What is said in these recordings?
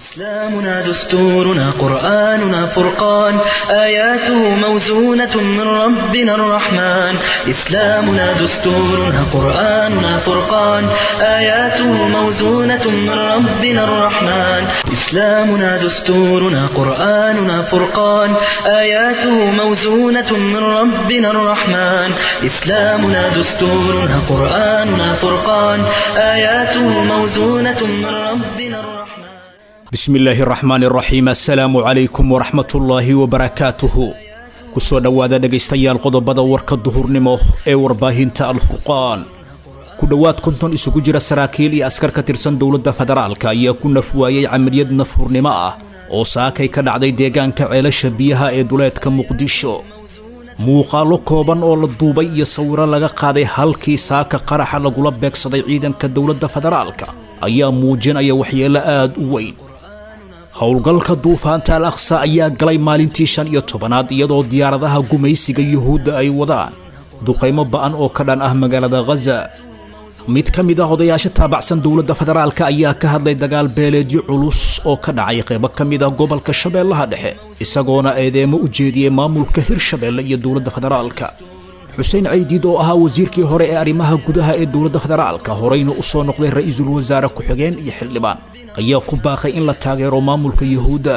إسلامنا دستورنا قرآننا فرقان آياته موزونة من ربنا الرحمن إسلامنا دستورنا قرآننا فرقان آياته موزونة من ربنا الرحمن إسلامنا دستورنا قرآننا فرقان آياته موزونة من ربنا الرحمن إسلامنا دستورنا قرآننا فرقان آياته موزونة من ربنا الرحمن bismi illaahi araxmaan iraxiim assalaamu calaykum waraxmatullaahi wabarakaatuhu kusoo dhowaada dhegaystayaal qodobada warka duhurnimo ee warbaahinta alfurqaan ku dhowaad konton isugu jira saraakiil iyo askar ka tirsan dowladda federaalka ayaa ku nafwaayey camaliyad nafhurnimo ah oo saakay ka dhacday deegaanka ceelasha biyaha ee duleedka muqdisho muuqaallo kooban oo la duubay iyo sawiro laga qaaday halkii saaka qaraxa lagula beegsaday ciidanka dowladda federaalka ayaa muujinaya waxyeello aad u weyn howlgalka duufaanta al aqsa ayaa galay maalintii shan iyo tobanaad iyadoo diyaaradaha gumaysiga yuhuudda ay wadaan duqaymo ba'an oo ka dhan ah magaalada khaza mid ka mid ah odayaasha taabacsan dowladda federaalka ayaa ka hadlay dagaal beeleedyo culus oo ka dhacay qaybo ka mid ah gobolka shabeellaha dhexe isagoona eedeemo u jeediyey maamulka hirshabeelle iyo dowladda federaalka xuseen caydiid oo ahaa wasiirkii hore ee arrimaha gudaha ee dowladda federaalka horeyna u soo noqday ra'iisul wasaare ku-xigeen iyo xildhibaan ayaa ku baaqay in la taageero maamulka yuhuudda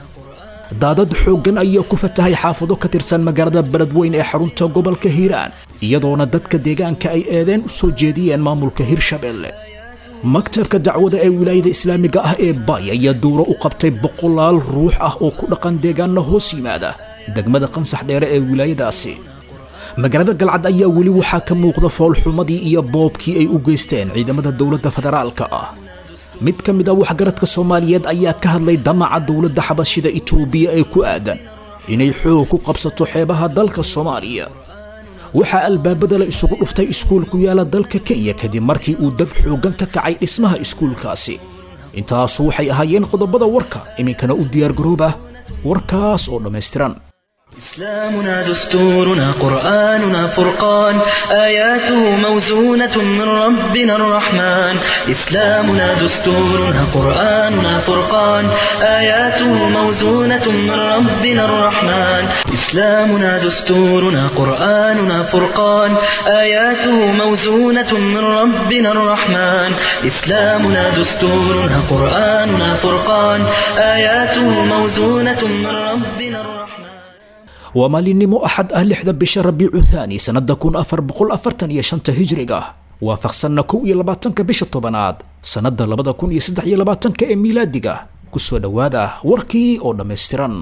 daadad xooggan ayaa ku fatahay xaafado ka tirsan magaalada beledweyn ee xarunta gobolka hiiraan iyadoona dadka deegaanka ay eedeen u soo jeediyeen maamulka hirshabeelle maktabka dacwada ee wilaayada islaamiga ah ee bay ayaa duuro u qabtay boqolaal ruux ah oo ku dhaqan deegaanna hoos yimaada degmada qansax dheere ee wilaayadaasi magaalada galcad ayaa weli waxaa ka muuqda foolxumadii iyo boobkii ay u geysteen ciidamada dowladda federaalka ah mid ka mid a waxgaradka soomaaliyeed ayaa ka hadlay damaca dowladda xabashida itoobiya ee ku aadan inay xoog ku qabsato xeebaha dalka soomaaliya waxaa albaabada la isugu dhuftay iskuul ku yaala dalka kenya kadib markii uu dab xooggan ka kacay dhismaha iskuulkaasi intaasu waxay ahaayeen qodobada warka iminkana u diyaargarooba warkaas oo dhammaystiran إسلامنا دستورنا قرآننا فرقان آياته موزونة من ربنا الرحمن إسلامنا دستورنا قرآننا فرقان آياته موزونة من ربنا الرحمن إسلامنا دستورنا قرآننا فرقان آياته موزونة من ربنا الرحمن إسلامنا دستورنا قرآننا فرقان آياته موزونة من ربنا الرحمن waa maalinimo axad ah lixda bisha rabiicu thaani sannada kun afar boqol afartan iyo shanta hijriga waafaqsanna kow iyo labaatanka bisha tobanaad sannada labada kun iyo saddex iyo labaatanka ee miilaadiga kusoo dhowaada warkii oo dhammaystiran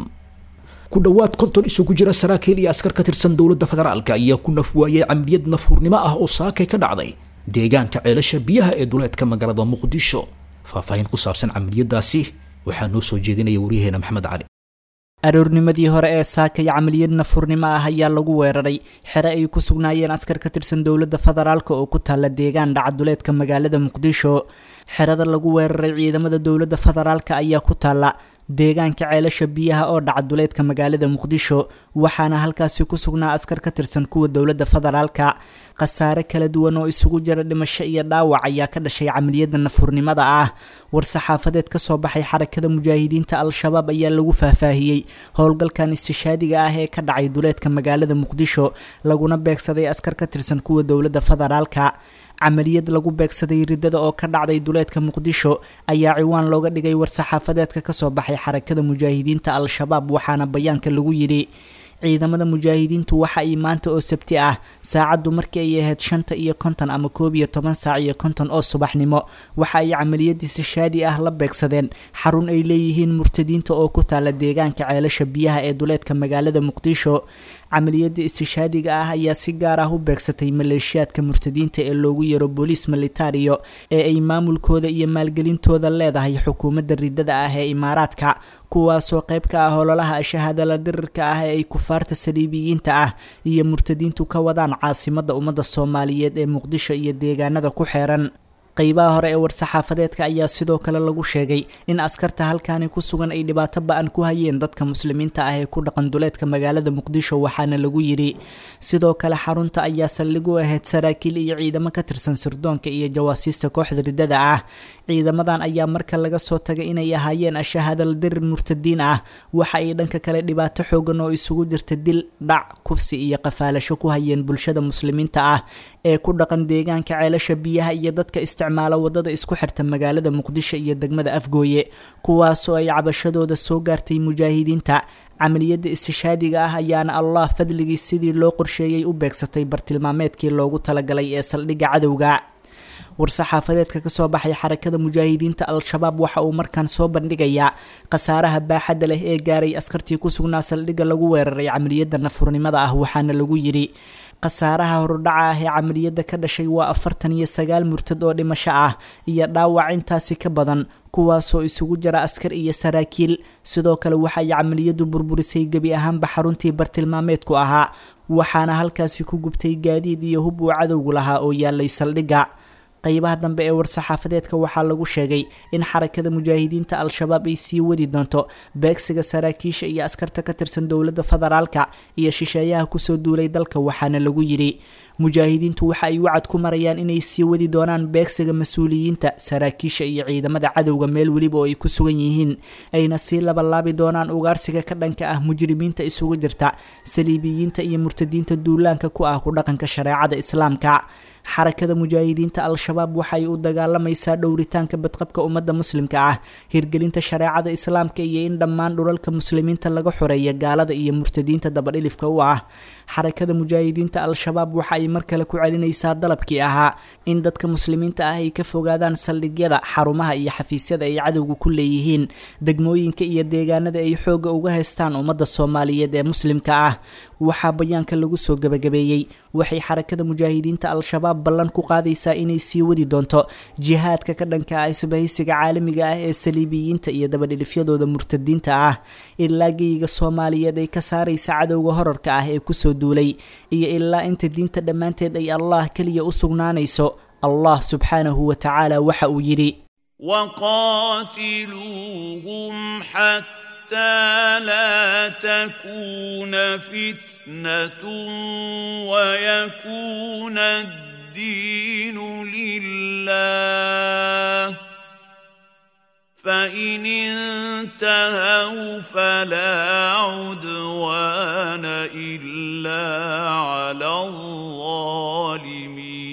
ku dhowaad konton isugu jira saraakiil iyo askar ka tirsan dowladda federaalka ayaa ku nafwaayey camiliyad nafhurnimo ah oo saakay ka dhacday deegaanka ceelasha biyaha ee duleedka magaalada muqdisho faahfaahin ku saabsan camaliyadaasi waxaa noo soo jeedinaya waryaheena maxamed cali aroornimadii hore ee saakay camaliyad nafurnimo ah ayaa lagu weeraray xere ay ku sugnaayeen askar ka tirsan dowladda federaalk oo ku taalla deegaan dhacaduleedka magaalada muqdisho xerada lagu weeraray ciidamada dowladda federaalk ayaa ku taalla deegaanka ceelasha biyaha oo dhacaduleedka magaalada muqdisho waxaana halkaasi ku sugnaa askar ka tirsan kuwa dowladda federaalka khasaare kala duwan oo isugu jira dhimasho iyo dhaawac ayaa ka dhashay camaliyada nafhurnimada ah war-saxaafadeed ka soo baxay xarakada mujaahidiinta al-shabaab ayaa lagu faahfaahiyey howlgalkan istishaadiga ah ee ka dhacay duleedka magaalada muqdisho laguna beegsaday askar ka tirsan kuwa dowladda federaalka camaliyad lagu beegsaday ridada oo ka dhacday duleedka muqdisho ayaa ciwaan looga dhigay war-saxaafadeedka kasoo baxay xarakada mujaahidiinta al-shabaab waxaana bayaanka lagu yidhi ciidamada mujaahidiintu waxa ay maanta oo sabti ah saacaddu markii ay ahayd shanta iyo konton ama koob iyo toban saac iyo konton oo subaxnimo waxa ay camaliyadii sishaadi ah la beegsadeen xarun ay leeyihiin murtadiinta oo ku taala deegaanka ceelasha biyaha ee duleedka magaalada muqdisho camaliyada istishaadiga ah ayaa si gaar ah u beegsatay maleeshiyaadka murtadiinta ee loogu yaro booliis militario ee ay maamulkooda iyo maalgelintooda leedahay xukuumadda ridada ah ee imaaraadka kuwaasoo qayb ka ah ololaha shahaadala dirirka ah ee ay kufaarta saliibiyiinta ah iyo murtadiintu ka wadaan caasimadda ummadda soomaaliyeed ee muqdisho iyo deegaanada ku xeeran qeybaha hore ee war-saxaafadeedka ayaa sidoo kale lagu sheegay in askarta halkaani ku sugan ay dhibaato ba-an ku hayeen dadka muslimiinta ah ee ku dhaqan duleedka magaalada muqdisho waxaana lagu yidhi sidoo kale xarunta ayaa saldhig u ahayd saraakiil iyo ciidamo ka tirsan sirdoonka iyo jawaasiista kooxda ridada ah ciidamadan ayaa marka laga soo tagay inay ahaayeen ashahaadal dirir murtadiin ah waxa ay dhanka kale dhibaato xoogan oo isugu jirta dil dhac kufsi iyo qafaalasho ku hayeen bulshada muslimiinta ah ee ku dhaqan deegaanka ceelasha biyaha iyo dadka isticmaala wadada isku xirta magaalada muqdisho iyo degmada afgooye kuwaasoo ay cabashadooda soo gaartay mujaahidiinta camaliyadda istishaadiga ah ayaana allah fadligii sidii loo qorsheeyey u beegsatay bartilmaameedkii loogu talagalay ee saldhigga cadowga war-saxaafadeedka kasoo baxay xarakada mujaahidiinta al-shabaab waxa uu markaan soo bandhigayaa khasaaraha baaxadda leh ee gaaray askartii ku sugnaa saldhigga lagu weeraray camaliyadda nafurnimada ah waxaana lagu yidhi khasaaraha horudhaca ah ee camaliyadda ka dhashay waa afartan iyo sagaal murtad oo dhimasho ah iyo dhaawac intaasi ka badan kuwaasoo isugu jira askar iyo saraakiil sidoo kale waxay camaliyaddu burburisay gebi ahaanba xaruntii bartilmaameedku ahaa waxaana halkaasi ku gubtay gaadiid iyo hub uu cadowgu lahaa oo yaalay saldhigga qeybaha dambe ee war-saxaafadeedka waxaa lagu sheegay in xarakada mujaahidiinta al-shabaab ay sii wadi doonto beegsiga saraakiisha iyo askarta ka tirsan dowladda federaalka iyo shisheeyaha kusoo duulay dalka waxaana lagu yidhi mujaahidiintu waxa ay wacad ku marayaan inay sii wadi doonaan beegsiga mas-uuliyiinta saraakiisha iyo ciidamada cadowga meel weliba oo ay ku sugan yihiin ayna sii labalaabi doonaan ugaarsiga ka dhanka ah mujrimiinta isugu jirta saliibiyiinta iyo murtadiinta duulaanka ku ah ku dhaqanka shareecada islaamka xarakada mujaahidiinta al-shabaab waxay u dagaalamaysaa dhowritaanka badqabka ummadda muslimka ah hirgelinta shareecada islaamka iyo in dhammaan dhulalka muslimiinta laga xoreeya gaalada iyo murtadiinta dabadhilifka u ah xarakada mujaahidiinta al-shabaab waxa ay mar kale ku celinaysaa dalabkii ahaa in dadka muslimiinta ah ay ka fogaadaan saldhigyada xarumaha iyo xafiisyada ay cadowga ku leeyihiin degmooyinka iyo deegaanada ay xoogga uga haystaan ummadda soomaaliyeed ee muslimka ah waxaa bayaanka lagu soo gabagabeeyey waxay xarakada mujaahidiinta al-shabaab ballan ku qaadaysaa inay sii wadi doonto jihaadka ka dhanka ah isbahaysiga caalamiga ah ee saliibiyiinta iyo dabadhilifyadooda murtadiinta ah ilaa geyiga soomaaliyeed ay ka saaraysa cadowga horarka ah ee kusoo duulay iyo ilaa inta diinta dhammaanteed ay allah keliya u sugnaanayso allah subxaanahu wa tacaala waxa uu yidhi وقاتلوهم حتى لا تكون فتنة ويكون الدين لله فإن انتهوا فلا عدوان إلا على الظالمين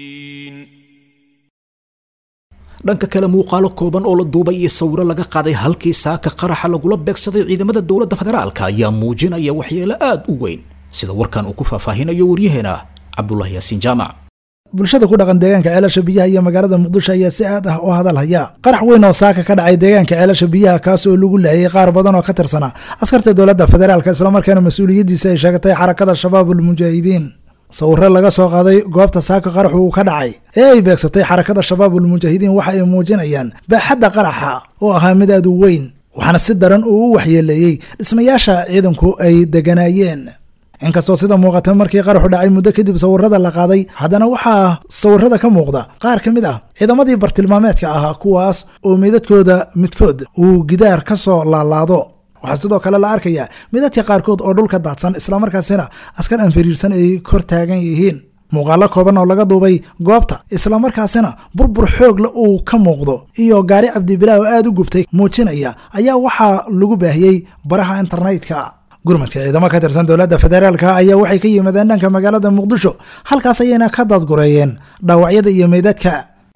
dhanka kale muuqaalo kooban oo la duubay iyo sawiro laga qaaday halkii saaka qaraxa lagula beegsaday ciidamada dowladda federaalka ayaa muujinaya waxyeelo aad u weyn sida warkan uu ku faahfaahinayo waryaheena cabdulahi yaasiin jaamac bulshada ku dhaqan deegaanka ceelasha biyaha iyo magaalada muqdisho ayaa si aad ah u hadal haya qarax weyn oo saaka ka dhacay deegaanka ceelasha biyaha kaas oo lagu laayay qaar badan oo ka tirsanaa askarta dowladda federaalka islamarkaana mas-uuliyaddiisa ay sheegatay xarakada shabaabul mujaahidiin sawiro laga soo qaaday goobta saaka qaraxu uu ka dhacay ee ay beegsatay xarakada shabaabul mujaahidiin waxa ay muujinayaan baaxadda qaraxa oo ahaa mid aad u weyn waxaana si daran uu u waxyeeleeyey dhismayaasha ciidanku ay deganaayeen inkastoo sida muuqata markii qaraxu dhacay muddo kadib sawirada la qaaday haddana waxaa sawirada ka muuqda qaar ka mid ah ciidamadii bartilmaameedka ahaa kuwaas oo meydadkooda midkood uu gidaar ka soo laalaado waxaa sidoo kale la arkayaa midadka qaarkood oo dhulka daadsan islamarkaasina askar anfiriirsan ay kor taagan yihiin muuqaalo kooban oo laga duubay goobta islamarkaasina burbur xoogla uu ka muuqdo iyo gaari cabdibilaa oo aada u gubtay muujinaya ayaa waxaa lagu baahiyey baraha internetka gurmadka ciidamo ka tirsan dowladda federaalka ayaa waxay ka yimaadeen dhanka magaalada muqdisho halkaas ayayna ka dadgureeyeen dhaawacyada iyo meydadka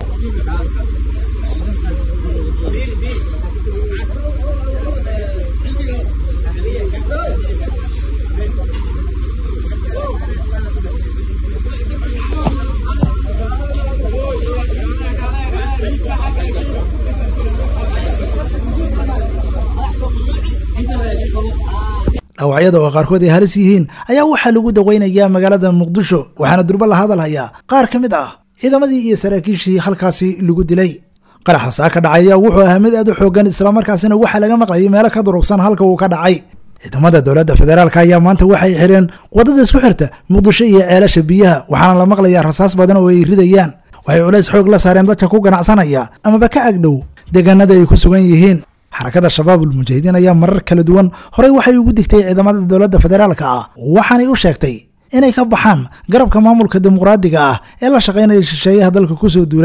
dhaawacyada oo qaarkood ay halis yihiin ayaa waxaa lagu daweynayaa magaalada muqdisho waxaana durba la hadalhayaa qaar ka mid ah ciidamadii iyo saraakiishii halkaasi lagu dilay qaraxa saaka dhacaya wuxuu ahaa mid aad u xoogan islamarkaasina waxaa laga maqlayay meelo ka durugsan halka uu ka dhacay ciidamada dowladda federaalk ayaa maanta waxay xidheen wadada isku xirta muqdisho iyo ceelasha biyaha waxaana la maqlayaa rasaas badan oo ay ridayaan waxay culays xoog la saareen dadka ku ganacsanaya amaba ka agdhow deegaanada ay ku sugan yihiin xarakada shabaabul mujaahidiin ayaa marar kala duwan horey waxay ugu digtay ciidamada dowladda federaalka ah waxaanay u sheegtay inay ka baxaan garabka maamulka dimuqraadiga ah ee la shaqaynaya shisheeyaha dalka kusoo duulay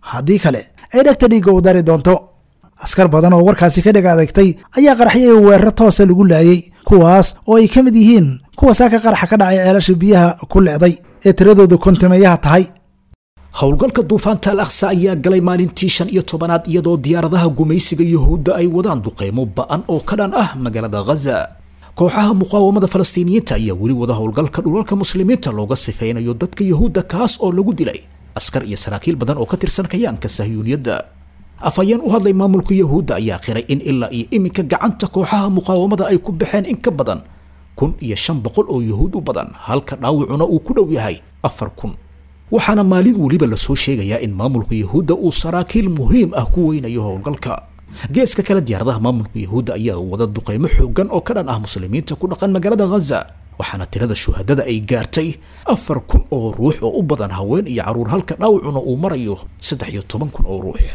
haddii kale ay dhegta dhiigga u dari doonto askar badan oo warkaasi ka dheg adagtay ayaa qaraxyay weeraro toosa lagu laayay kuwaas oo ay ka mid yihiin kuwa saaka qaraxa ka dhacay ceelasha biyaha ku le'day ee tiradoodu kontimeeyaha tahay howlgalka duufaanta al aqsa ayaa galay maalintii shan iyo tobanaad iyadoo diyaaradaha gumaysiga yuhuudda ay wadaan duqeymo ba'an oo ka dhan ah magaalada ghaza kooxaha muqaawamada falastiiniyiinta ayaa weli wada howlgalka dhulalka muslimiinta looga sifaynayo dadka yuhuudda kaas oo lagu dilay askar iyo saraakiil badan oo ka tirsan kayaanka sahyuuniyadda afhayeen u hadlay maamulka yuhuudda ayaa qiray in ilaa iyo iminka gacanta kooxaha muqaawamada ay ku baxeen in ka badan kun iyo shan boqol oo yuhuud u badan halka dhaawacuna uu ku dhow yahay afar kun waxaana maalin weliba lasoo sheegayaa in maamulka yuhuudda uu saraakiil muhiim ah ku weynayo howlgalka geeska kale diyaaradaha maamulka yuhuudda ayaa wada duqeymo xoogan oo ka dhan ah muslimiinta ku dhaqan magaalada ghaza waxaana tirada shuhadada ay gaartay afar kun oo ruux oo u badan haween iyo carruur halka dhaawacuna uu marayo saddex iyo toban kun oo ruux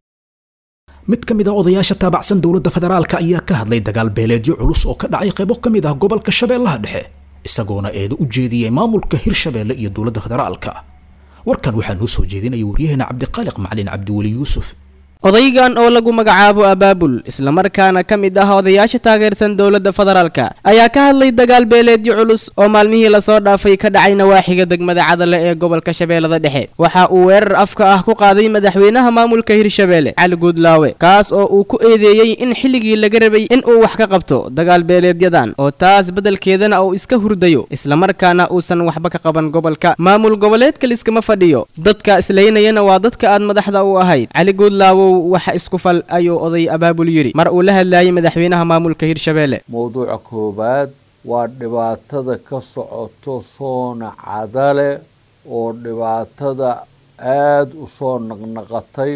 mid ka mid ah odayaasha taabacsan dowladda federaalka ayaa ka hadlay dagaal beeleedyo culus oo ka dhacay qaybo ka mid ah gobolka shabeellaha dhexe isagoona eedo u jeediyey maamulka hirshabeelle iyo dowladda federaalka warkan waxaa noo soo jeedinaya waryaheena cabdiqaaliq macalin cabdiweli yuusuf odaygan oo lagu magacaabo abaabul islamarkaana ka mid ah odayaasha taageersan dowladda federaalka ayaa ka hadlay dagaal beeleedyo culus oo maalmihii lasoo dhaafay ka dhacay nawaaxiga degmada cadale ee gobolka shabeellada dhexe waxa uu weerar afka ah ku qaaday madaxweynaha maamulka hirshabeelle cali guudlaawe kaas oo uu ku eedeeyey in xilligii laga rabay in uu wax ka qabto dagaal beeleedyadan oo taas beddelkeedana uu iska hurdayo islamarkaana uusan waxba ka qaban gobolka maamul goboleedka liskama fadhiyo dadka islaynayana waa dadka aad madaxda u ahayd cali guudlaawo waxa isku fal ayuu oday abaabul yidhi mar uu la hadlaayay madaxweynaha maamulka hirshabeelle mowduuca koowaad waa dhibaatada ka socoto soona cadale oo dhibaatada aada u soo naqnaqatay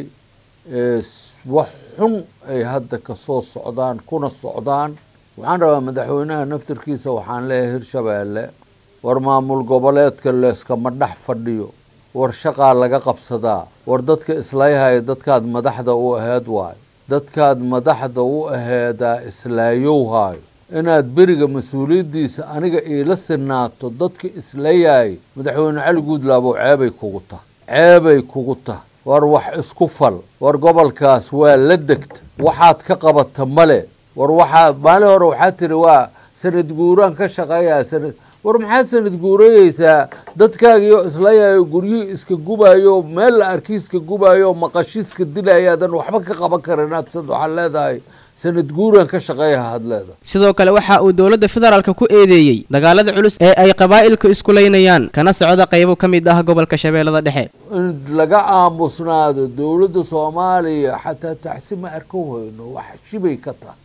ee wax xun ay hadda ka soo socdaan kuna socdaan waxaan rabaa madaxweynaha naftirkiisa waxaan leeyahay hirshabeelle war maamul goboleedka leeskama dhex fadhiyo war shaqaa laga qabsadaa war dadka islaayahaya dadkaad madaxda u aheed waayo dadkaad madaxda u aheedaa islaayow haayo inaad beriga mas-uuliyaddiisa aniga iila sinaato dadka islayay madaxweyne cali guudlaabo ceebay kugu tah ceebay kugu tah war wax isku fal war gobolkaas waa la degta waxaad ka qabata male war waxaa maalin hore waxaa tiri waa sanad guuraan ka shaqeeyaa sanad war maxaad sanad guurayeysaa dadkaagiyo islayayo guryihii iska gubayo meel la arkiiska gubayo maqashiiska dilayaadan waxba ka qaban karin aad sad waxaad leedahay sanad guuraan ka shaqeeya had leedahay sidoo kale waxa uu dowladda federaalka ku eedeeyey dagaalada culus ee ay qabaa'ilku isku laynayaan kana socda qaybo ka mid ah gobolka shabeellada dhexe in laga aamusnaado dowladda soomaaliya xataa tacsi ma arka weyno wax shibay ka tahay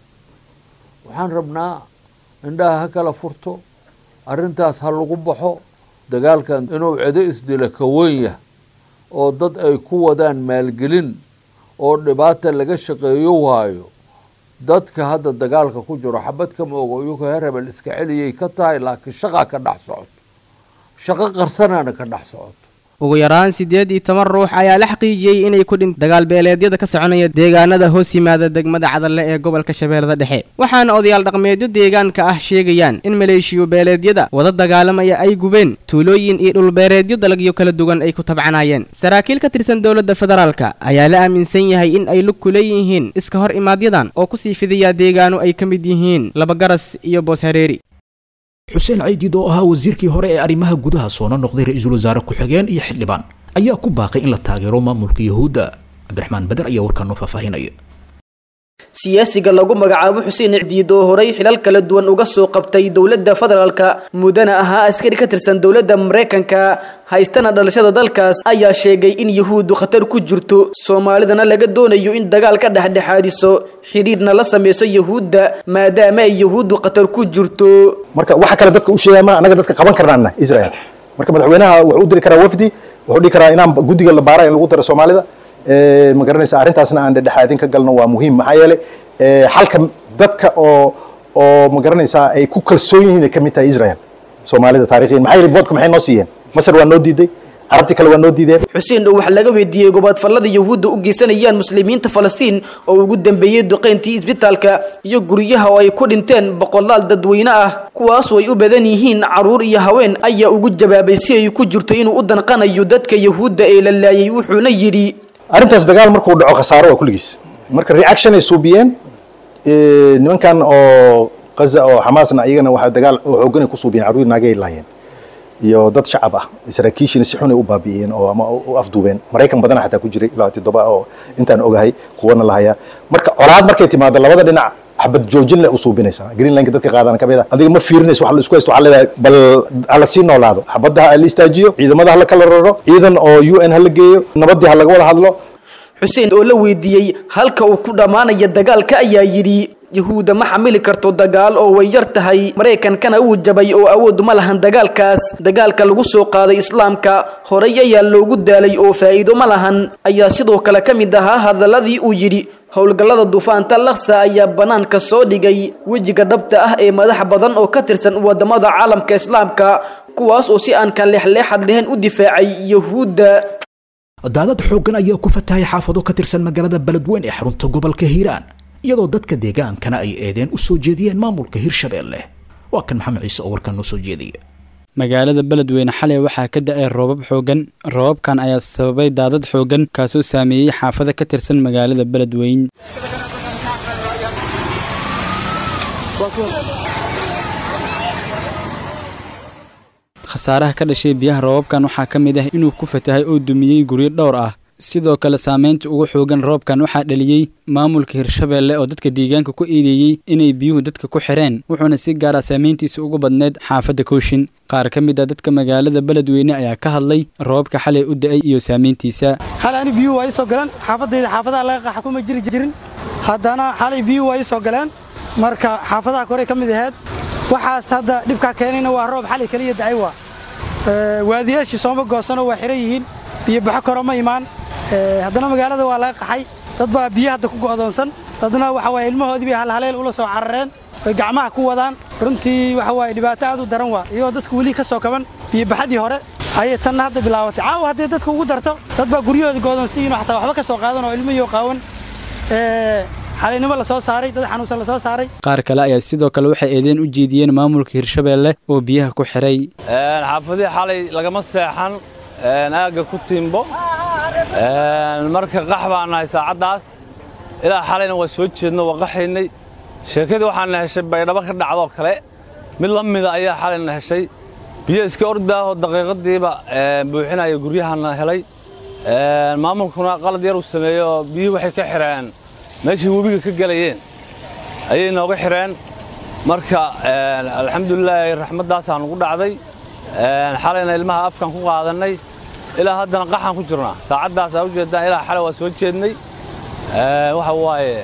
waxaan rabnaa indhaha ha kala furto arrintaas ha lagu baxo dagaalkan inuu cido isdila ka weyn yah oo dad ay ku wadaan maalgelin oo dhibaata laga shaqeeyo waayo dadka hadda dagaalka ku jiro xabad kama ogo iyagoo heer hebel iska celiyay ka tahay laakiin shaqaa ka dhex socoto shaqo qarsanaana ka dhex socoto ugu yaraan siddeed iyo toban ruux ayaa la xaqiijiyey inay ku dhint dagaal beeleedyada ka soconaya deegaanada hoos yimaada degmada cadalle ee gobolka shabeellada dhexe waxaana odayaal dhaqmeedyo deegaanka ah sheegayaan in maleeshiyo beeleedyada wada dagaalamaya ay gubeen tuulooyin iyo dhulbeereedyo dalagyo kala duwan ay ku tabcanayeen saraakiil ka tirsan dowladda federaalka ayaa la aaminsan yahay in ay lug ku leeyihiin iska hor imaadyadan oo kusii fidayaa deegaano ay ka mid yihiin labagaras iyo boos hareeri xuseen caydiid oo ahaa wasiirkii hore ee arrimaha gudaha soona noqday ra-iisul wasaare ku-xigeen iyo xildhibaan ayaa ku baaqay in la taageero maamulka yuhuudda cabdiraxmaan bader ayaa warkaa noo faahfaahinaya siyaasiga lagu magacaabo xuseen icdiid oo horay xilal kala duwan uga soo qabtay dowladda federaalka mudana ahaa askari ka tirsan dowladda maraykanka haystana dhalashada dalkaas ayaa sheegay in yuhuuddu khatar ku jirto soomaalidana laga doonayo in dagaal ka dhexdhexaadiso xidhiidhna la samayso yuhuudda maadaama ay yuhuuddu khatar ku jirto marka waxa kale dadka u sheegaya ma anaga dadka qaban karnaana israel marka madaxweynaha wuxuu u diri karaa wafdi wuxuu dhihi karaa inaan guddiga la baara in lagu daro soomaalida ma garanaysa arrintaasna aan dhexdhexaadin ka galno waa muhiim maxaa yeelay halka dadka oo oo ma garanaysaa ay ku kalsoon yihiin ay ka mid tahay israel soomaalida taariikhiyan maxaa yeelay voodka maxay noo siiyeen masar waa noo diiday carabti kale waa noo diideen xuseen oo waxaa laga weydiiyey gobaadfallada yuhuudda u geysanayaan muslimiinta falastiin oo ugu dambeeyey duqeyntii isbitaalka iyo guryaha oo ay ku dhinteen boqolaal dadweyne ah kuwaasoo ay u badan yihiin carruur iyo haween ayaa ugu jawaabay si ay ku jirto inuu u danqanayo dadka yuhuudda ee la laayay wuxuuna yidhi arrintaas dagaal markuu dhaco khasaaro waa kulligiis marka reaction ay suubiyeen nimankan oo qaza oo xamaasna iyagana waxaa dagaal oo xooggan ay ku suubiyeen carruur naagay laayeen iyo dad shacab ah saraakiishina si xun ay u baabi'iyeen oo ama u afduubeen maraykan badana xataa ku jiray ilaa toddoba oo intaan ogahay kuwana lahayaa marka colaad markay timaado labada dhinac xabad joojin leh u suubinaysaa greenlandka dadka qaadana kamid a adiga ma fiirinayso wax la isku haysto waxaa leedahay bal hala sii noolaado xabadda ha la istaajiyo ciidamada hala kala raro ciidan oo u n hala geeyo nabaddii ha laga wada hadlo xuseen oo la weydiiyey halka uu ku dhammaanaya dagaalka ayaa yidhi yahuudda ma xamili karto dagaal oo way yar tahay maraykankana wuu jabay oo awood ma lahan dagaalkaas dagaalka lagu soo qaaday islaamka horay ayaa loogu daalay oo faa'iido ma lahan ayaa sidoo kale ka mid ahaa hadaladii uu yidhi howlgallada duufaanta laksa ayaa bannaanka soo dhigay wejiga dhabta ah ee madax badan oo ka tirsan wadamada caalamka islaamka kuwaas oo si aan ka leexleexad lahayn u difaacay yahuudda daadad xooggan ayaa ku fatahay xaafado ka tirsan magaalada beledweyn ee xarunta gobolka hiiraan iyadoo dadka deegaankana ay eedeen u soo jeediyeen maamulka hirshabeelle waa kan maxamed ciise oo warkan noo soo jeediya magaalada beledweyne xalay waxaa ka da-ay roobab xooggan roobabkan ayaa sababay daadad xooggan kaasoo saameeyey xaafado ka tirsan magaalada beledweyn khasaaraha ka dhashay biyaha roobabkan waxaa ka mid ah inuu ku fatahay oo dumiyey guryo dhowr ah sidoo kale saameynta ugu xoogan roobkan waxaa dhaliyey maamulka hirshabeelle oo dadka deegaanka ku eedeeyey inay biyuhu dadka ku xireen wuxuuna si gaara saameyntiisa ugu badneyd xaafadda kooshin qaar ka mid a dadka magaalada beledweyne ayaa ka hadlay roobka xalay u da-ay iyo saameyntiisa xalay ani biyuhu waa ii soo galeen xaafadayda xaafadaha laga qaxa kuma jiri jirin haddana xalay biyuhu waa ii soo galeen marka xaafadaha korey ka mid aheyd waxaas hadda dhibkaa keenayna waa roob xalay keliya da'ay waa waadiyaashii sooma goosanoo waa xihan yihiin biyo baxo koro ma imaan haddana magaalada waa laga qaxay dad baa biyo hadda ku go'doonsan dadna waxa waaye ilmahoodii bay halhaleel ula soo carareen oy gacmaha ku wadaan runtii waxa waaye dhibaato aad u daran waa iyagoo dadku weli ka soo kaban biyo baxadii hore ayay tanna hadda bilaabatay caawa haddii dadka ugu darto dad baa guryahooda go'doonsiyiinoo xataa waxba ka soo qaadan oo ilmihii qaawan xalaynimo la soo saaray dad xanuunsan la soo saaray qaar kale ayaa sidoo kale waxay eedeen u jeediyeen maamulka hirshabeelle oo biyaha ku xiray xaafadihii xalay lagama seexan aagga ku tiimbo marka qax baan nahay saacaddaas ilaa xalayna waa soo jeedno waa qaxaynay sheekadii waxaana heshay baydhabo ka dhacdoo kale mid la mida ayaa xalayna heshay biyo iska ordaahoo daqiiqadiiba buuxinaya guryahana helay maamulkuna qalad yar uu sameeyey oo biyuhu waxay ka xidheen meeshii webiga ka gelayeen ayay nooga xidheen marka alxamdulilaahi raxmaddaasaa nugu dhacday xalayna ilmaha afkan ku qaadannay ilaa haddana qaxaan ku jirnaa saacaddaas aa u jeeddaan ilaa xalay waa soo jeednay waxa waaye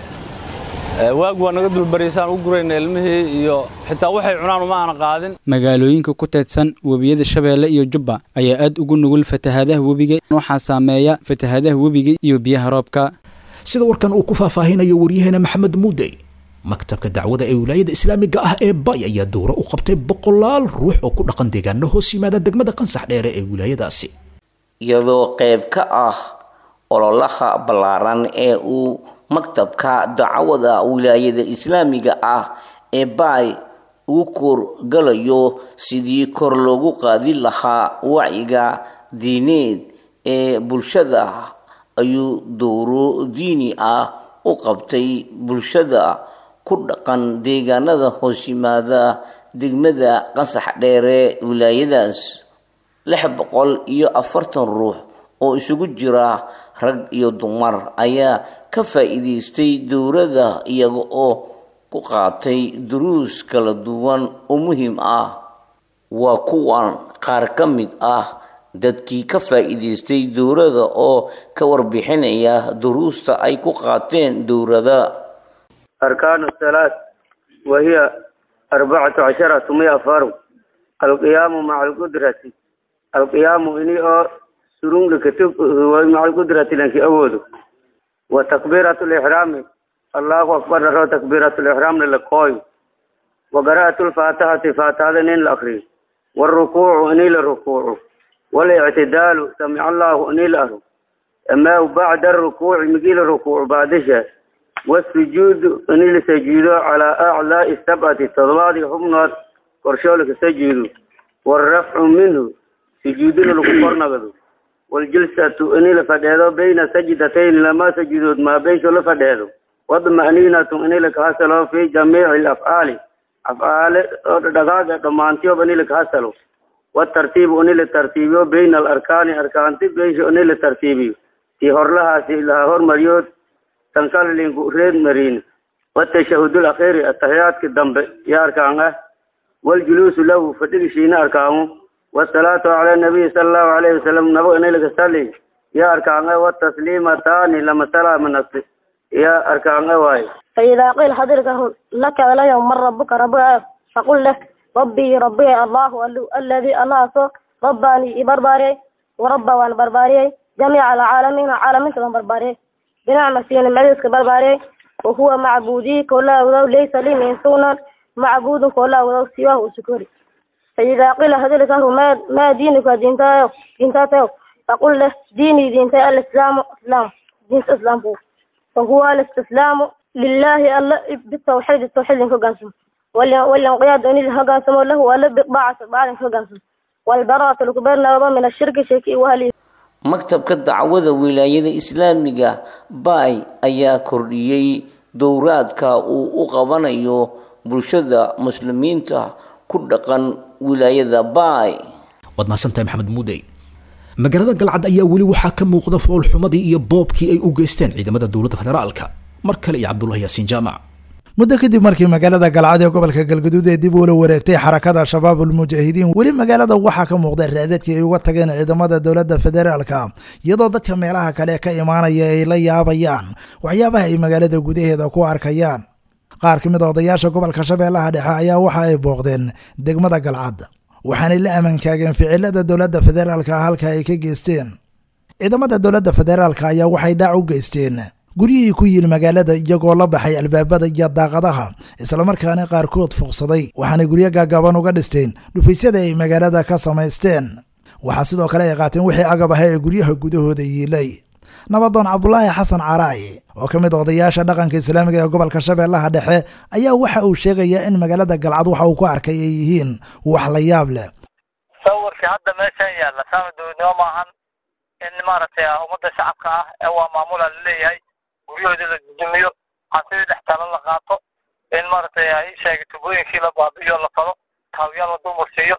waag waa naga dulbariysaan u gurayna ilmihii iyo xitaa waxay cunaan uma aana qaadin magaalooyinka ku teedsan webiyada shabeelle iyo jubba ayaa aad ugu nugul fatahaadaha webiga waxaa saameeya fatahaadaha webiga iyo biyaha roobka sida warkan uu ku faahfaahinayo waryaheena maxamed muudey maktabka dacwada ee wilaayada islaamiga ah ee bay ayaa dowro u qabtay boqolaal ruux oo ku dhaqan deegaano hoos yimaada degmada qansax dheere ee wilaayadaasi iyadoo qayb ka ah ololaha ballaaran ee uu maktabka dacwada wilaayada islaamiga ah ee bay ugu koorgalayo sidii kor loogu qaadi lahaa wacyiga diineed ee bulshada ayuu dowro diini ah u qabtay bulshada ku dhaqan deegaanada hoos yimaada degmada qansax dheere wilaayadaas lix boqol iyo afartan ruux oo isugu jira rag iyo dumar ayaa ka faa'iidaystay dowladda iyaga oo ku qaatay duruus kala duwan oo muhiim ah waa kuwan qaar ka mid ah dadkii ka faa'iidaystay dowladda oo ka warbixinaya duruusta ay ku qaateen dowladda أركان الصلاة وهي أربعة عشرة مئة فرض القيام مع القدرة القيام إني أو سرون لكتب مع القدرة لك أود وتكبيرة الإحرام الله أكبر له تكبيرة الإحرام للقوي وقراءة الفاتحة فاتحة إن الأخرين والركوع إني للركوع والاعتدال سمع الله إني له أما بعد الركوع مقيل الركوع بعد والسجود إني لسجود على أعلى السبعة تضباط حمنات قرشولك سجود والرفع منه سجود للكفر نغدو waljilsatu ini la fadheedo bayna sajdatayn lama sajidood maa beysho la fadheedo wadma'niinatu ini lakahasalo fi jamiici alafcaali afcaale oo dhagaaga dhammaantiyoba ini lakahasalo watartiibu ini la tartiibiyo bayna alarkaani arkaanti beysho ini la tartiibiyo tii horlahaasi la hormariyo tankalinku reed mariin watashahudul akhiri atahiyaadka dambe iyo arkaan ah waljuluusu lahu fadhigishiina arkaamo wasalaatu cala nabiyi sala allahu alayhi wasalam nabo ini lakasali iyo arkaan ah watasliimataani lama salaama nafsi iyo arkaan ah waaye فإذا قيل حضرتك لك وليهم من ربك ربك فقل له ربي ربي الله الذي الله رباني برباري ورب وان برباري جميع العالمين عالمين كمان برباري بنعمة سين المعيسك برباري وهو معبودي كلا ولو ليس لي من سونا معبود كلا ولو سواه شكري فإذا قيل حضرتك ما ما دينك دينتا دينتا فقل له ديني دينتا الإسلام إسلام دين الإسلام هو فهو الاستسلام لله الله بالتوحيد التوحيد كجنسم والانقياد أن الهجنسم له ولا بقبعة بعد كجنسم والبراءة الكبير من الشرك شيكي وهلي maktabka dacwada wilaayada islaamiga baay ayaa kordhiyey dowraadka uu u qabanayo bulshada muslimiinta ku dhaqan wilaayada baay waad mahadsantahay maxamed muudey magaalada galcad ayaa weli waxaa ka muuqda foolxumadii iyo boobkii ay u geysteen ciidamada dowladda federaalka mar kale iyo cabdullahi yaasiin jaamac muddo kadib markii magaalada galcad ee gobolka galgaduud ee dib uula wareegtay xarakada shabaab ulmujaahidiin weli magaalada waxaa ka muuqda raadadkii ay uga tageen ciidamada dowladda federaalka iyadoo dadka meelaha kale ka imaanaya ay la yaabayaan waxyaabaha ay magaalada gudaheeda ku arkayaan qaar ka mid a odayaasha gobolka shabeellaha dhexe ayaa waxa ay booqdeen degmada galcad waxaanay la amankaageen ficilada dowladda federaalka halka ay ka geysteen ciidamada dowladda federaalka ayaa waxay dhaac u geysteen guryihii ku yiil magaalada iyagoo la baxay albaabada iyo daaqadaha islamarkaana qaarkood fuuqsaday waxaanay guryo gaagaaban uga dhisteen dhufaysyada ay magaalada ka samaysteen waxaa sidoo kale ay qaateen wixii agab aha ee guryaha gudahooda yiilay nabadoon cabdulaahi xasan caraaci oo ka mid odayaasha dhaqanka islaamiga ee gobolka shabeellaha dhexe ayaa waxa uu sheegayaa in magaalada galcad waxa uu ku arkay ay yihiin wax la yaab leh sawirka hadda meeshan yaalla saama dowladnimo maahan in maaragtay ummadda shacabka ah ee waa maamula laleeyahay guryahooda la dudumiyo hantidii dhex talo la qaato in maaragtay ay sheegay tubooyinkii la baabi'iyo la falo taawiyaal la dumarsiiyo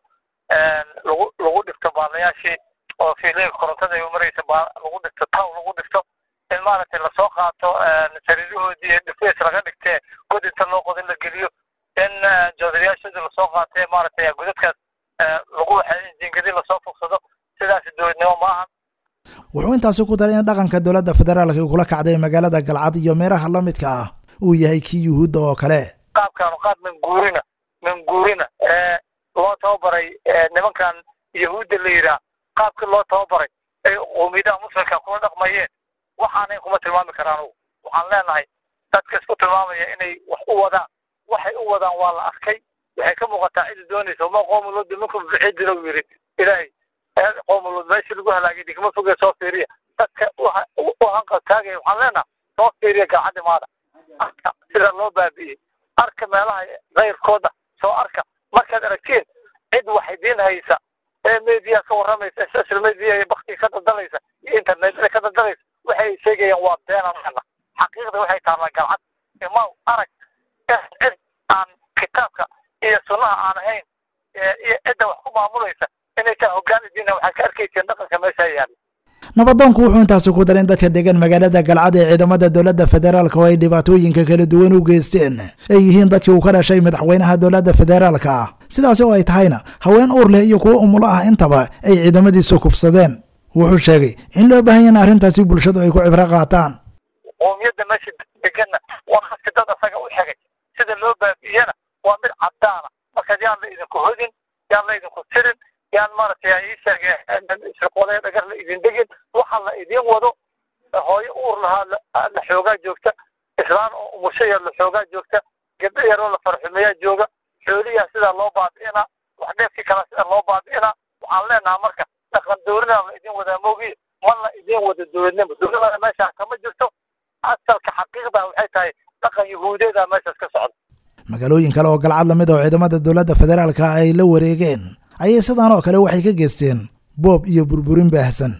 lagu lagu dhigto baalayaashii oo fiilooyinka korontada ay umaraysa baa lagu dhigto taw lagu dhigto in maaragtay lasoo qaato sariirahoodii dhifeys laga dhigtee god inta loo qodin la geliyo in joodariyaashoodii lasoo qaatee maaragtay godadkaas lagu waxay jiingadii lasoo fogsado sidaas dowladnimo maahan wuxuu intaasi ku daray in dhaqanka dowladda federaalka kula kacday magaalada galcad iyo meeraha la midka ah uu yahay kii yuhuudda oo kale qaabkaanu qaab manguurina manguurina ee loo tababaray nimankan yahuudda la yidhaah qaabkii loo tababaray ay qowmiyadaha muslimka kula dhaqmayeen waxaanay kuma tilmaami karaan anugu waxaan leenahay dadka isku tilmaamaya inay wax u wadaan waxay u wadaan waa la arkay waxay ka muuqataa cidi doonaysa uma qoomulooda minkum bixi jira uu yidhi ilaahay qoomulud meeshii lagu halaagay digma foge soo fiiriya dadka u hanqaltaagaya waxaan leenaha soo fiiriya galcaddi maada arka sida loo baabi'iyey arka meelaha kayrkooda soo arka markaad aragtiin cid wax idiin haysa ee media ka warramaysa social media iyo baktiga ka daldalaysa iyo internetka ka daldalaysa waxay sheegayaan waa beenan leena xaqiiqda waxay taallaa galcad imaw arag cid aan kitaabka iyo sunnaha aan ahayn iyo cidda wax ku maamulaysa inay taa hoggaan idiina waxaad ka arkayseen dhaqanka meesha yaalla nabadoonku wuxuu intaasi ku daray in dadka degan magaalada galcad ee ciidamada dowladda federaalka oo ay dhibaatooyinka kala duwan u geysteen ay yihiin dadkii uu ka dhashay madaxweynaha dowladda federaalka ah sidaasi oo ay tahayna haween uur leh iyo kuwo umulo ah intaba ay ciidamadiisu kufsadeen wuxuu sheegay in loo baahan yahay in arrintaasi bulshadu ay ku cibro qaataan qoomiyadda meesha deganna waa haska dad asaga u xigay sida loo baabi'iyana waa mid caddaana markaad yaan la idinku hodin yaan la idinku tirin yaan maaragtay ii sheegay shirqoolee dhagar la idin degin waxa la idin wado hooyo uur lahaa la xoogaa joogta islaan oo umushaya la xoogaa joogta gabdho yaroo la farxumeeyaa jooga xooliyaa sidaa loo baabi'inaa wax dheefkii kala sida loo baabi'inaa waxaan leenaha marka dhaqan dowladna la idin wadaa moogiye ma la idin wado dowladnimo dowladana meeshaa kama jirto asalka xaqiiqda waxay tahay dhaqan yahuudeeda meeshaas ka socda magaalooyin kale oo galcad lamid oo ciidamada dowladda federaalka ay la wareegeen ayay sidaan oo kale waxay ka geysteen boob iyo burburin baahsan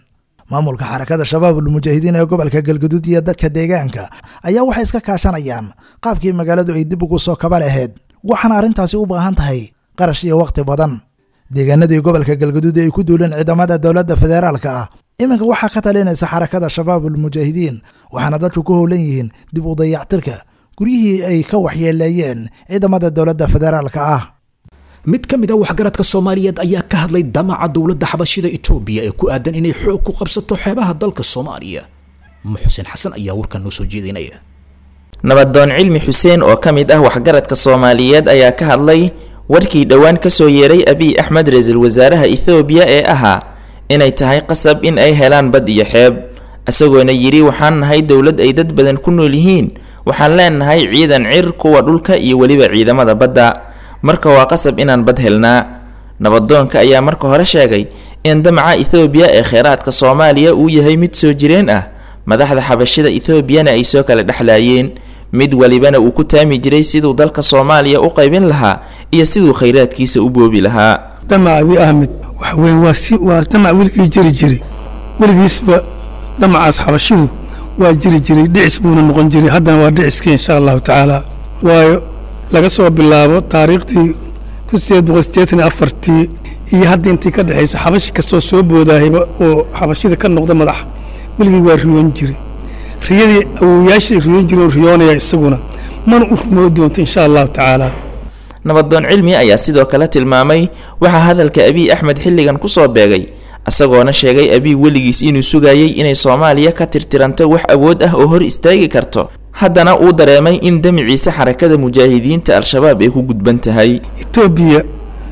maamulka xarakada shabaabul mujaahidiin ee gobolka galguduud iyo dadka deegaanka ayaa waxay iska kaashanayaan qaabkii magaaladu ay dib ugu soo kaba lahayd waxaana arrintaasi u baahan tahay qarash iyo wakhti badan deegaanadii gobolka galguduud ay ku duuleen ciidamada dowladda federaalka ah iminka waxaa ka talinaysa xarakada shabaabul mujaahidiin waxaana dadku ku howlan yihiin dib u dayactirka guryihii ay ka waxyeeleeyeen ciidamada dowladda federaalka ah mid ka mid a waxgaradka soomaaliyeed ayaa ka hadlay damaca dowladda xabashida itoobiya ee ku aadan inay xoog ku qabsato xeebaha dalka soomaaliya muxusen xasan ayaa warkan noo soo jeedinaya nabadoon cilmi xuseen oo ka mid ah waxgaradka soomaaliyeed ayaa ka hadlay warkii dhowaan kasoo yeeray abiy axmed ra-iisul wasaaraha ethoobiya ee ahaa inay tahay qasab in ay helaan bad iyo xeeb isagoona yidhi waxaan nahay dowlad ay dad badan ku nool yihiin waxaan leenahay ciidan cir kuwa dhulka iyo weliba ciidamada badda marka waa qasab inaan bad helnaa nabadoonka ayaa marka hore sheegay in damaca ethoobiya ee kheyraadka soomaaliya uu yahay mid soo jireen ah madaxda xabashida etoobiyana ay soo kala dhexlaayeen mid walibana uu ku taami jiray siduu dalka soomaaliya u qaybin lahaa iyo siduu khayraadkiisa u boobi lahaa damac abi ahmed waxa weeye waa si waa damac weligii jiri jiray weligiisba damacaas xabashidu waa jiri jiray dhicis buuna noqon jiray haddana waa dhiciskii insha allahu tacaala waayo laga soo bilaabo taariikhdii kun sideed boqol siddeetan iyo afartii iyo hadda intii ka dhexaysa xabashi kastoo soo boodahayba oo xabashida ka noqda madax weligii waa riyoon jiray riyadii awowayaashii riyoon jiray oo riyoonaya isaguna mana u rumoo doonto insha allahu tacaala nabadoon cilmi ayaa sidoo kale tilmaamay waxaa hadalka abiy axmed xilligan kusoo beegay isagoona sheegay abiy weligiis inuu sugayay inay soomaaliya ka tirtiranto wax awood ah oo hor istaagi karto haddana uu dareemay in damiciisa xarakada mujaahidiinta al-shabaab ay ku gudban tahay etoobiya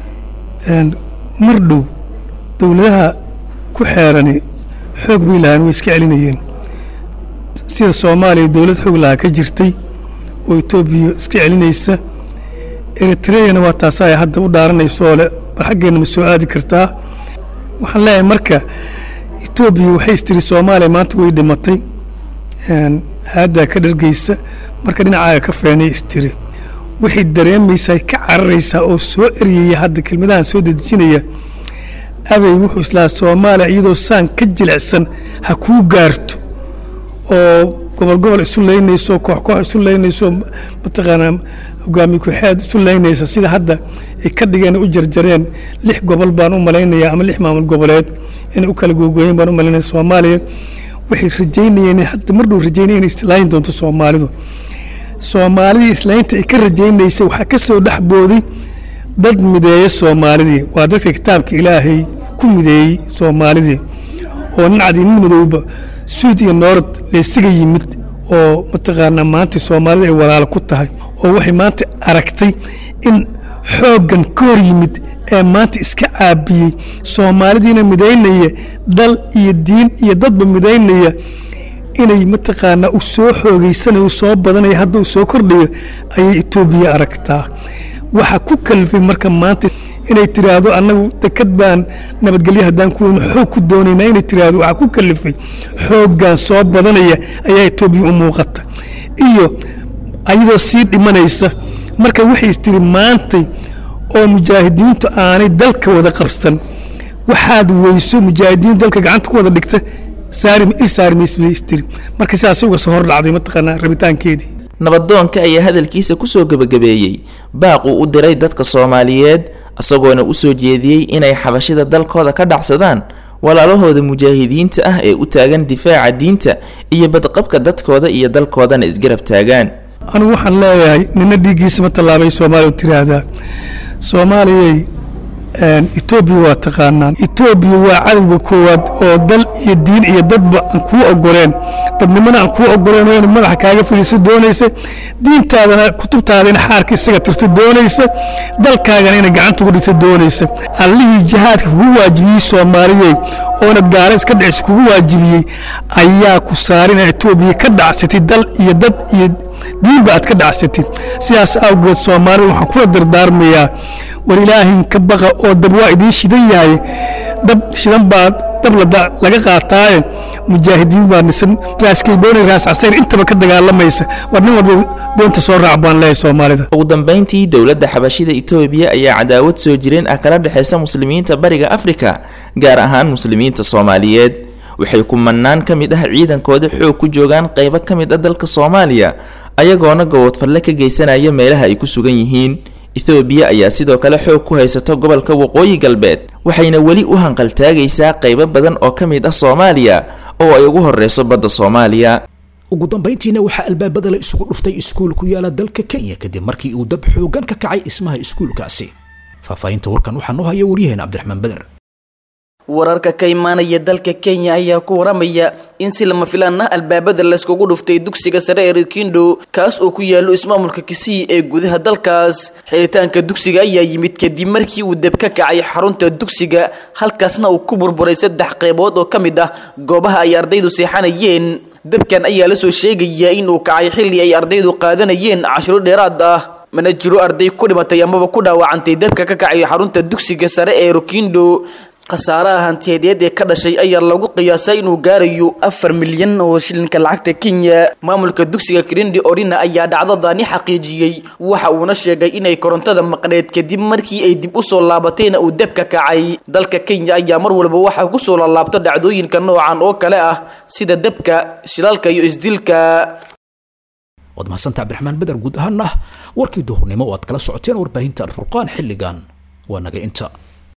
mar dhow dowladaha ku xeerani xoog bay lahaan way iska celinayeen sida soomaaliya dowlad xoog lahaa ka jirtay oo etoobiya iska celinaysa eritreyana waa taasa ay hadda u dhaaranayso le bal xaggeenna ma soo aadi kartaa waxaan leeyahay marka etoobiya waxay istiri soomaaliya maanta way dhimatay haaddaa ka dhargeysa marka dhinacaaga ka feenay istiri waxay dareemaysaa ka cararaysaa oo soo eryaya hadda kelmadahan soo dedejinaya abey wuxuu islaa soomaaliya iyadoo saan ka jilicsan ha kuu gaarto oo gobol gobol isu leynayso koox koox isu leynayso mataqaanaa hogaamiye ku-xeed isu leynaysa sida hadda ay ka dhigeen u jarjareen lix gobol baan u malaynayaa ama lix maamul goboleed inay u kala googooyeen baan u malaynaya soomaaliya waxay rajaynayeen hadda mar dhow rajaynaya inay islaayin doonto soomaalidu soomaalidii islaynta ay ka rajaynaysay waxaa ka soo dhex booday dad mideeya soomaalidii waa dadka kitaabka ilaahay ku mideeyey soomaalidii oo nacdii nin madowba suud iyo noorad laysaga yimid oo mataqaanaa maanta soomaalida ay walaalo ku tahay oo waxay maanta aragtay in xooggan ka hor yimid ee maanta iska caabiyey soomaalidiina midaynaya dal iyo diin iyo dadba midaynaya inay mataqaanaa u soo xoogeysanayo u soo badanaya hadda uu soo kordhayo ayay etoobiya aragtaa waxaa ku kalifay marka maanta inay tiraahdo annagu dekad baan nabadgelyo haddaan ku weyno xoog ku doonaynaa inay tiraahdo waxaa ku kalifay xooggan soo badanaya ayaa etoobiya u muuqata iyo ayadoo sii dhimanaysa marka waxay istiri maantay oo mujaahidiintu aanay dalka wada qabsan waxaad weyso mujaahidiin dalka gacanta ku wada dhigta saari il saari maysa bay istiri marka sidaas uga soo hor dhacday mataqaanaa rabitaankeedii nabadoonka ayaa hadalkiisa kusoo gebagabeeyey baaquu u diray dadka soomaaliyeed isagoona usoo jeediyey inay xabashida dalkooda ka dhacsadaan walaalahooda mujaahidiinta ah ee u taagan difaaca diinta iyo badqabka dadkooda iyo dalkoodana isgarab taagaan anigu waxaan leeyahay nina dhiiggiisa ma tallaabay soomaaliya tiraahdaa soomaaliyay etoobiya waa taqaanaan etoobiya waa cadowga koowaad oo dal iyo diin iyo dadba aan kuu ogoleen dadnimana aan kuu ogoleen oo inay madaxa kaaga fadhiiso doonaysa diintaadana kutubtaadana xaarka isaga tirto doonaysa dalkaagana inay gacanta ugu dhigto doonaysa allihii jihaadka kugu waajibiyey soomaaliyey oonad gaala iska dhicis kugu waajibiyey ayaa ku saarina etoobiya ka dhacsatay dal iyo dad iyo diinba aad ka dhacsatid sidaas awgeed soomaalida waxaan kula dardaarmayaa war ilaahin ka baqa oo dab waa idiin shidan yahay dab shidan baa dab laga qaataaye mujaahidiin baa nisan raaskaybooni raas casayr intaba ka dagaalamaysa war nin walba doonta soo raac baan leeyahay soomaalida ugu dambeyntii dowladda xabashida etoobiya ayaa cadaawad soo jireen ah kala dhexaysa muslimiinta bariga afrika gaar ahaan muslimiinta soomaaliyeed waxay kumanaan ka mid ah ciidankooda xoog ku joogaan qaybo ka mid ah dalka soomaaliya ayagoona gobodfalle ka geysanaya meelaha ay ku sugan yihiin ethoobiya ayaa sidoo kale xoog ku haysato gobolka waqooyi galbeed waxayna weli u hanqaltaagaysaa qaybo badan oo ka mid ah soomaaliya oo ay ugu horeyso badda soomaaliya ugu dambayntiina waxaa albaabada la isugu dhuftay iskuul ku yaala dalka kenya kadib markii uu dab xoogan ka kacay dhismaha iskuulkaasi faahfaahinta warkan waxaa noo haya waryaheena cabdiraxmaan beder wararka ka imaanaya dalka kenya ayaa ku waramaya in si lama filaan ah albaabada layskugu dhuftay dugsiga sare ee rikindo kaas oo ku yaalo ismaamulka kisii ee gudaha dalkaas xiritaanka dugsiga ayaa yimid kadib markii uu deb ka kacay xarunta dugsiga halkaasna uu ku burburay saddex qaybood oo ka mid ah goobaha ay ardaydu seexanayeen dabkan ayaa lasoo sheegayaa inuu kacay xilli ay ardaydu qaadanayeen cashiro dheeraad ah mana jiro arday ku dhimatay amaba ku dhaawacantay dabka ka kacay xarunta dugsiga sare ee rokindo khasaaraha hantiyadeed ee ka dhashay ayaa lagu qiyaasay inuu gaarayo afar milyan oo shilinka lacagta kenya maamulka dugsiga kirindi orina ayaa dhacdadani xaqiijiyey waxa uuna sheegay inay korontada maqneed kadib markii ay dib usoo laabatayna uu debka kacay dalka kenya ayaa mar walba waxaa kusoo laalaabto dhacdooyinka noocan oo kale ah sida debka shilaalka iyo isdilka waad mahadsantaa cabdiraxmaan beder guud ahaana warkii duhurnimo oo aad kala socoteen warbaahinta alfurqaan xilligan waa naga inta